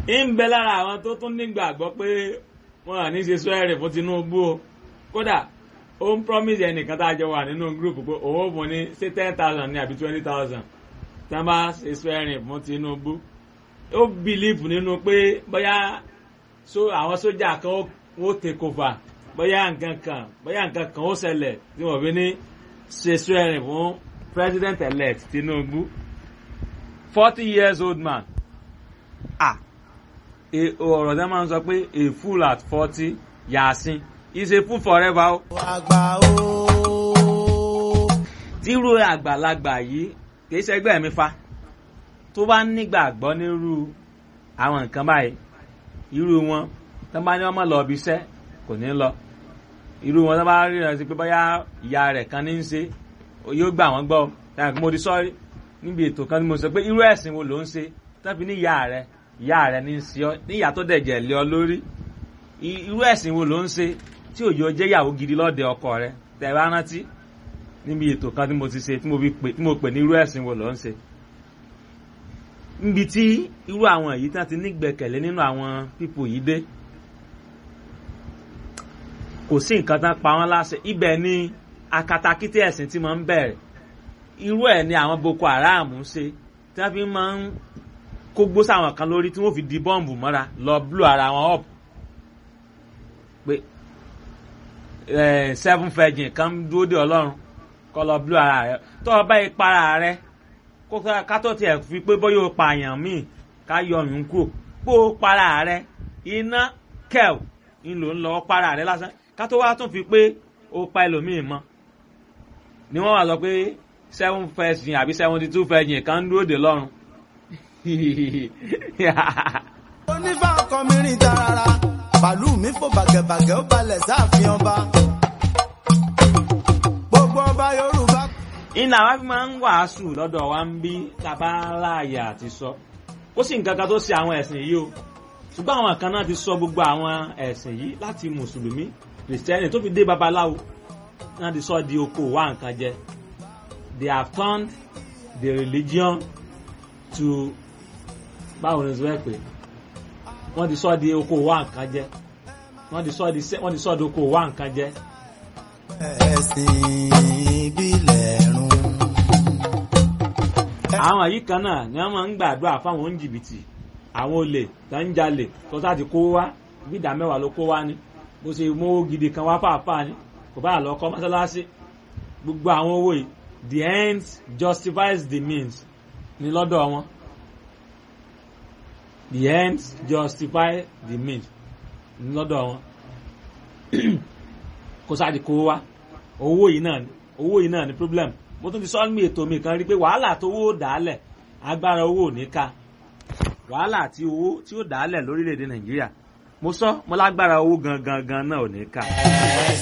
ń bẹ lára àwọn tó tún nígbàgbọ́ pé wọn à ní ṣe swearing fún Tinubu o kódà ó ń promise ẹnìkan tá a jọ wà nínú group pé òun ò fún ní ṣé ten thousand ní àbí twenty thousand tí wọ́n bá ṣe swearing fún Tinubu ó believe nínú pé bóyá so àwọn sójà kan ó take over bóyá nǹkan kan bóyá nǹkan kan ó ṣẹlẹ̀ tí wọ́n fi ní ṣe swearing fún president elect Tinubu forty years old man ah ọ̀rọ̀ tẹ́ máa ń sọ pé a fool at forty yàásín is a fool forever o. àgbà o. tírú àgbàlagbà yìí kì í ṣẹgbẹ́ mi fa tó bá nígbàgbọ́ nírú àwọn nǹkan báyìí irú wọn tó bá ní ọmọ lọ ibi iṣẹ́ kò ní lọ irú wọn tó bá rí rẹ sí pé bóyá ìyá rẹ̀ kan ní í ṣe yóò gbà wọ́n gbọ́ táwọn mo di sọ́rí níbi ètò kan tí mo sọ pé irú ẹ̀sìn wo ló ń ṣe tó fi ní ìyá rẹ̀ ìyá rẹ̀ ní í ṣe ọ ní ìyá tó dẹ̀jẹ̀ lé ọ lórí irú ẹ̀sìn wo ló ń ṣe tí òjò jẹ́ ìyàwó gidi lọ́dẹ ọkọ rẹ̀ tẹ̀ bá rántí níbi ètò kan tí mo ti ṣe tí mo pè ní irú ẹ̀sìn wo ló ń ṣe níbi tí irú àwọn èyí tí wọ́n ti nígbẹ̀kẹ̀lé nínú àwọn pípò yìí dé kò sí nǹkan tán pa wọ́n láṣẹ ibẹ̀ ni akatakítí ẹ̀sìn tí máa ń bẹ̀rẹ̀ irú ẹ̀ ni àwọn Boko Haram ń ṣe tí wọ́n fi máa ń kó gbó sáwọn kan lórí tí wọ́n fi di bọ́ǹbù mọ́ra lọ blú ara wọn up pé seven virgin kan dúró de Ọlọ́run kọ́ lọ blú ara rẹ tó o bá ìpara rẹ ká tó tiẹ̀ fi pé bóyá o pààyàn míì ká yọ ọyún kúrò bó o para rẹ iná kẹ́ẹ̀ ń lò ń lọ para rẹ lásán ká tó wá tún fi pé o pa ẹlòmíì mọ́ ni wọ́n wá sọ pé seven virgin àbí seventy two virgin kan dúró de lọ́run onífà ọkọ mi rìn tarara pàlú mi fò bàgẹ̀bàgẹ̀ ó balẹ̀ sáàfin ọba gbogbo ọba yorùbá. iná wa fi máa ń wàásù lọ́dọ̀ wa ń bí tàbá láàyè àti sọ ó sì nǹkan kan tó ṣe àwọn ẹ̀sìn yìí o ṣùgbọ́n àwọn kan náà ti sọ gbogbo àwọn ẹ̀sìn yìí láti mùsùlùmí kìrìsìtẹ́nì tó fi dé babaláwo náà ti sọ di oko wa nǹkan jẹ they have turned the religion to báwo ni sọ pé wọ́n ti sọ di oko wa nǹkan jẹ wọ́n ti sọ di wọ́n ti sọ di oko wa nǹkan jẹ. ẹ̀sìn ìbílẹ̀ run. àwọn yìí kan náà ni wọ́n máa ń gbàdúrà fáwọn oníjìbìtì àwọn olè tó ń jalè tó sá ti kó wá bí ìdá mẹ́wàá ló kó wá ní bó ṣe mówó gidi kan wá fàáfàá ni kò bá lọ kọ́ mọ́sálásí gbogbo àwọn owó yìí the end justifies the means ní lọ́dọ̀ wọn the end justify the means ní lọ́dọ̀ wọn kó sáà di kó wá owó yìí náà owó yìí náà ni problem mo tún ti sọ ní ètò mi kan rí pé wàhálà tó owó dàálẹ̀ agbára owó ò ní ká wàhálà tí owó tí ó dàálẹ̀ lórílẹ̀‐èdè nàìjíríà mo sọ mo lágbára owó gangan gan náà ò ní ká.